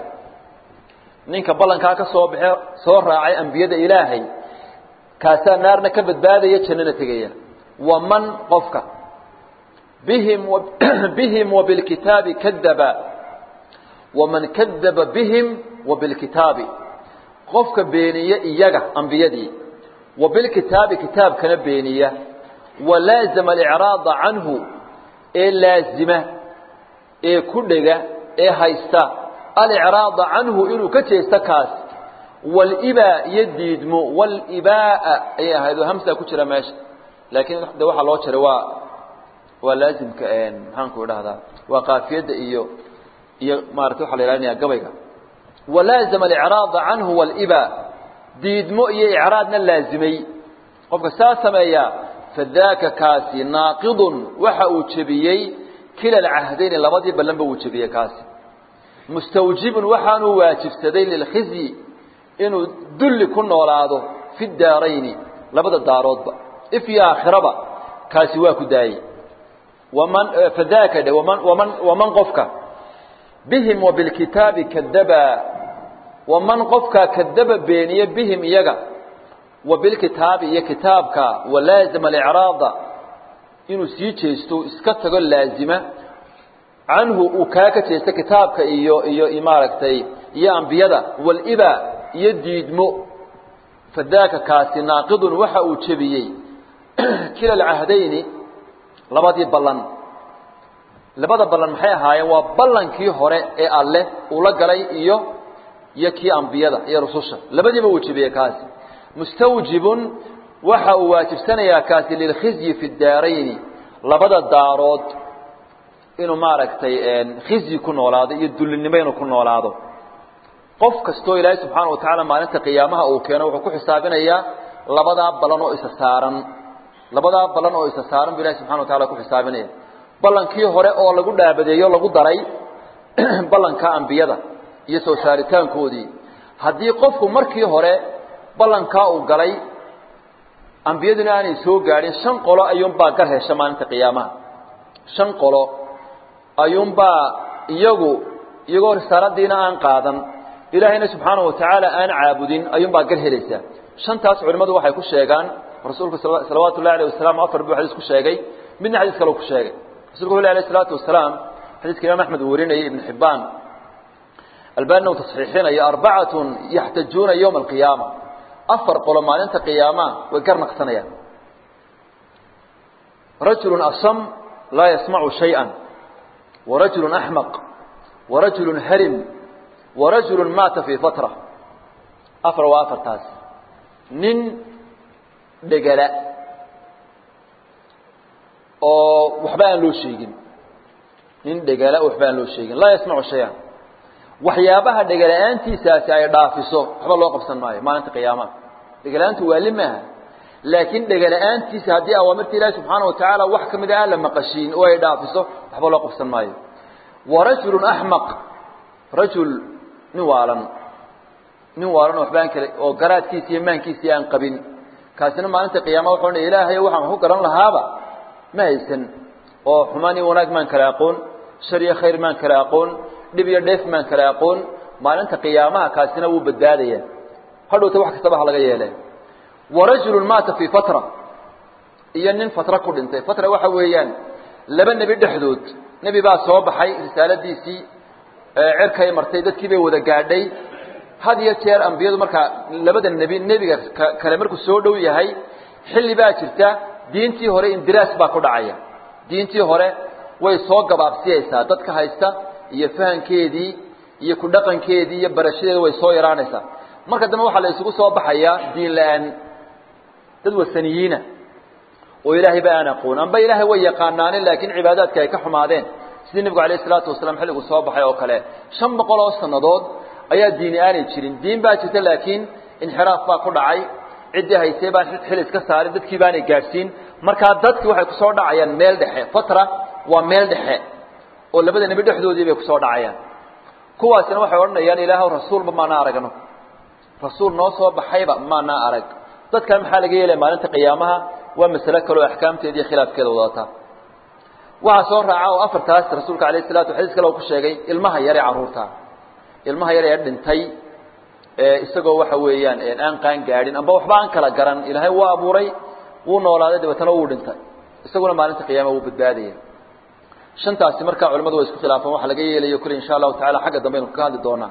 ninka ballankaa ka soo baxe soo raacay ambiyada ilaahay kaasaa naarna ka badbaadaya jannana tegaya waman qofka bihim bihim wabilkitaabi kadaba waman kadaba bihim wabilkitaabi qofka beeniya iyaga ambiyadii wabilkitaabi kitaabkana beeniya walaazama alicraada canhu ee laazima ee ku dhega ee haysta alicraada canhu inuu ka jeesto kaas walibaa iyo diidmo walibaa'a ayay ahayd oo hamsaa ku jira meesha laakiin de waxaa loo jaray waa waa laazimka maxaanku idhahdaa waa kaafiyadda iyo iyo maarata waxaa la ihalinaya gabayga walaazama alicraada canhu walibaa diidmo iyo icraadna laazimay qofka saa sameeyaa fadaaka kaasi naaqidun waxa uu jebiyey kila alcahdayni labadii ballanba wuu jebiyey kaasi mustawjibun waxaanuu waajibsaday lilkhizyi inuu dulli ku noolaado fi daarayni labada daaroodba if iyo aakhiraba kaasi waa ku daayey waman fadaaka dhe waman waman waman qofka bihim wa bilkitaabi kadaba waman qofka kadaba beeniye bihim iyaga wa bilkitaabi iyo kitaabka walaazima alicraada inuu sii jeesto iska tago laazima canhu uu kaa ka jeesto kitaabka iyo iyo maaragtay iyo ambiyada waliba iyo diidmo fadaaka kaasi naaqidun waxa uu jebiyey kila alcahdayni labadii ballan labada ballan maxay ahaayeen waa ballankii hore ee alleh uu la galay iyo iyo kii ambiyada iyo rususha labadiiba uu jebiyey kaasi mustawjibun waxa uu waajibsanayaa kaasi lilkhizyi fi daarayni labada daarood inuu maaragtay khizyi ku noolaado iyo dullinimo inuu ku noolaado qof kastoo ilaahay subxaana wa tacaala maalinta qiyaamaha uu keeno wuxuu ku xisaabinayaa labadaa ballan oo isa saaran labadaa ballan oo isa saaran buu ilahi subxana wa tacala ku xisaabinaya ballankii hore oo lagu dhaabadeeyo lagu daray ballanka ambiyada iyo soo saaritaankoodii haddii qofku markii hore ballankaa uu galay ambiyaduna aanay soo gaadhin shan qolo ayuunbaa gar hesha maalinta qiyaamaha shan qolo ayuunbaa iyagu iyagoo risaaladiina aan qaadan ilaahayna subxaana wa tacaala aan caabudin ayuunbaa gar helaysaa shantaas culimmadu waxay ku sheegaan rasuulku salawaatu ullahi alayh wasalam afar buu xadiis ku sheegay midna xadiis kale ku sheegay rasulku wuxu alayh isalaatu wasalaam xadiiska imaam axmed uu warinayay ibnu xibbaan albaanina uu tasxiixinayo arbacatun yaxtajuuna yowma alqiyaama afar qolo maalinta qiyaamaha way gar naqsanayaan rajulu asam laa yasmacu shayئa warajulu axmaq warajulu harim warajulu maata fii fatra afar waa afartaas nin dhegala oo waxba aan loo sheegin nin dhegala oo waxba aan loo sheegin laa yasmacu shayئa waxyaabaha dhegala-aantiisaasi ay dhaafiso waxba loo qabsan maayo maalinta qiyaamaha dhegala-aantu waali maaha laakiin dhegala-aantiisa haddii awaamirta ilaahi subxaana wa tacaala wax ka mid a aan la maqashiin oo ay dhaafiso waxba loo qabsan maayo wa rajulun axmaq rajul nin waalan nin waalan oo waxbaan kale oo garaadkiisi iyo maankiisii aan qabin kaasina maalinta qiyaamaha wuxuu odhanaya ilaahay waxaan ku garan lahaaba ma haysan oo xumaan iyo wanaag maan kale aqoon shar iyo khayr maan kale aqoon dhib iyo dheef maan kale aqoon maalinta qiyaamaha kaasina wuu badbaadaya hadhowta wax kastaba ha laga yeele warajulu maata fii fatra iyo nin fatra ku dhintay fatra waxa weeyaan laba nebi dhexdood nebi baa soo baxay risaaladiisii cerkay martay dadkii bay wada gaadhay had iyo jeer ambiyadu markaa labada nebi nebiga kale markuu soo dhow yahay xilli baa jirta diintii hore indiraas baa ku dhacaya diintii hore way soo gabaabsiyaysaa dadka haysta iyo fahankeedii iyo ku dhaqankeedii iyo barashadeeda way soo yaraanaysaa marka dambe waxaa la isugu soo baxayaa diin la-aan dad wasaniyiina oo ilaahayba aan aqoon amba ilaahay way yaqaanaanin laakiin cibaadaadka ay ka xumaadeen sidii nebigu alayh isalaatu wasalaam xilligu soo baxay oo kale shan boqol oo sannadood ayaa diini aanay jirin diin baa jirta laakiin inxiraaf baa ku dhacay ciddii haysay baan xil iska saarin dadkii baanay gaadhsiin markaa dadkii waxay kusoo dhacayaan meel dhexe fatra waa meel dhexe oo labada nebi dhexdoodii bay kusoo dhacayaan kuwaasina waxay odhanayaan ilaahw rasuulba maanaa aragno rasuul noo soo baxayba maanaa arag dadkan maxaa laga yeelaya maalinta qiyaamaha waa masale kale oo axkaamteeda iyo khilaafkeeda wadata waxaa soo raaca oo afartaas rasuulka alayh salatu xadiis kale ku sheegay ilmaha yare carruurta ilmaha yar ee dhintay isagoo waxa weeyaan aan qaan gaadhin amba waxba aan kala garan ilaahay waa abuuray wuu noolaaday dabeetana wuu dhintay isaguna maalinta qiyaama wuu badbaadaya shantaasi markaa culamadu way isku khilaafaan waxa laga yeelayo kule insha allahu tacala xagga dambe aynu kaga hadli doonaa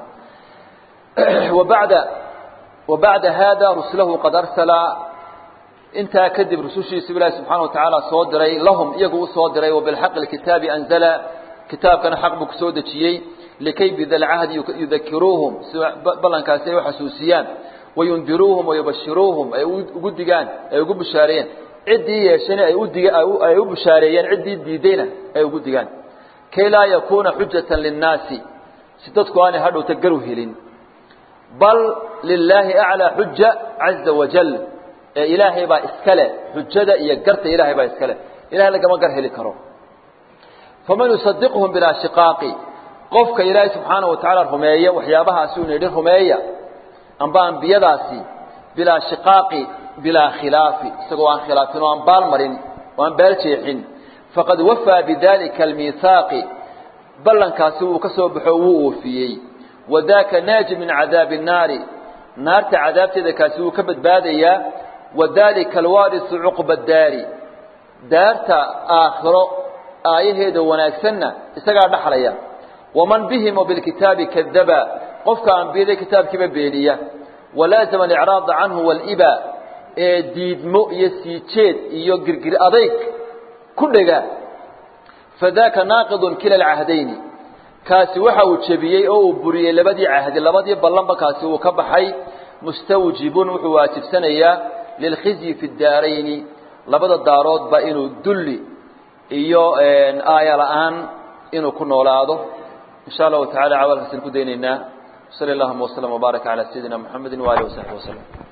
wabacda wabacda hada rusulahu qad arsala intaa kadib rusushiisu ilaahi subxaana wa tacaala soo diray lahum iyagu u soo diray wabilxaqi lkitaabi anzala kitaabkana xaq buu kusoo dejiyey likay bidalcahdi yudakiruuhum si ballankaasi ay u xasuusiyaan wayundiruuhum wayubashiruuhum ay ugu digaan ay ugu bushaareeyeen ciddii yeeshana ay udig ay u bushaareeyeen ciddii diidayna ay ugu digaan kay laa yakuuna xujatan linnaasi si dadku aanay hadhowta garu helin bal lilaahi aclaa xuja caza wajal ee ilaahay baa iska leh xujada iyo garta ilaahay baa iska leh ilahay lagama gar heli karo faman yusadiqhum bilaa shiqaaqi qofka ilaahay subxaana wa tacaala rumeeya waxyaabahaasi uu nidhi rumeeya amba ambiyadaasi bilaa shiqaaqi bilaa khilaafi isagoo aan khilaafin oo aan baal marin oo aan baal jeexin faqad wafaa bidalika almiihaaqi ballankaasi wuu ka soo baxo wuu oofiyey wadaaka naaji min cadaabi الnaari naarta cadaabteeda kaasi wuu ka badbaadayaa wadalika alwaarisu cuqba daari daarta aakhiro aayaheeda wanaagsanna isagaa dhaxlaya waman bihim bilkitaabi kadaba qofka ambiyada kitaabkiiba beeniya walaazama alicraada canhu waliba ee diidmo iyo sii jeed iyo girgir adayg ku dhega fadaaka naaqidun kila alcahdayni kaasi waxa uu jebiyey oo uu buriyey labadii cahdi labadii ballanba kaasi uu ka baxay mustawjibun wuxuu waajibsanayaa lilkhizyi fi daarayni labada daaroodba inuu dulli iyo aaya la-aan inuu ku noolaado in sha allahu tacala cawaalkaasaan ku daynaynaa sali allahuma waslm wbaarak calaa sayidina muxamedi waalihi wasaxbi waslm